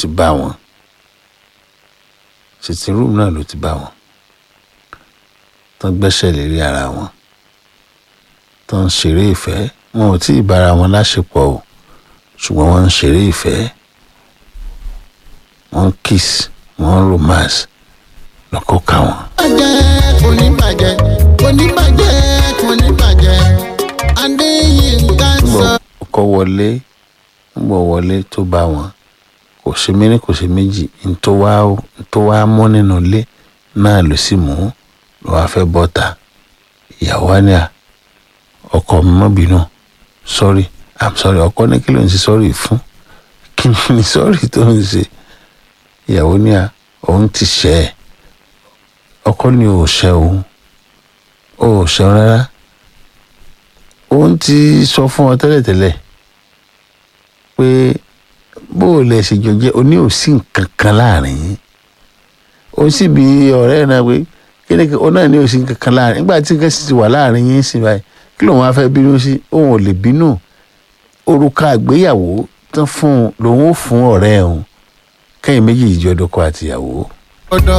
ti bá wọn sitting room náà ló ti bá wọn tán gbẹ́sẹ̀ lérí ara wọn tán ń ṣeré ìfẹ́ wọn ò tí ì bára wọn láṣepọ̀ o ṣùgbọ́n wọ́n ń ṣeré ìfẹ́ wọ́n ń kiss wọ́n ń romance lọ́kọ́ ká wọn. bàjẹ́ kò ní bàjẹ́ kò ní bàjẹ́ kò ní bàjẹ́ adéyínká sọ. ọkọ wọlé ń bọ̀ wọlé tó bá wọn kò ṣe méní kò ṣe méjì n tó wá n tó wá mọ́ nínú ilé náà ló sì mú ló wá fẹ́ bọ́ta ìyàwó wa ní à ọkọ mi mọ́ bínú sorry i'm sorry ọkọ ní kí ló ń ṣe sorry fún kí ni sorry tó ń ṣe ìyàwó ní à òun ti ṣẹ̀ ẹ́ ọkọ ní ò ṣẹ̀ òun ò ṣẹ̀ rárá òun ti sọ fún ọ tẹ́lẹ̀tẹ́lẹ̀ pé bó o lè ṣe jọ jẹ́ o ní òsì nǹkan kan láàrin yín ó sì bí ọ̀rẹ́ ẹ̀ náà pé kíni kí o náà ní òsì nǹkan kan láàrin nígbà tí nǹkan sì ti wà láàrin yín sí báyìí kí lòun á fẹ́ bínú sí òun ò lè bínú òrùka àgbéyàwó tán fún un lòun ó fún ọ̀rẹ́ ẹ̀ òun kẹ́yìn méjì ìjọ dọ́kọ àtìyàwó. ọ̀dọ̀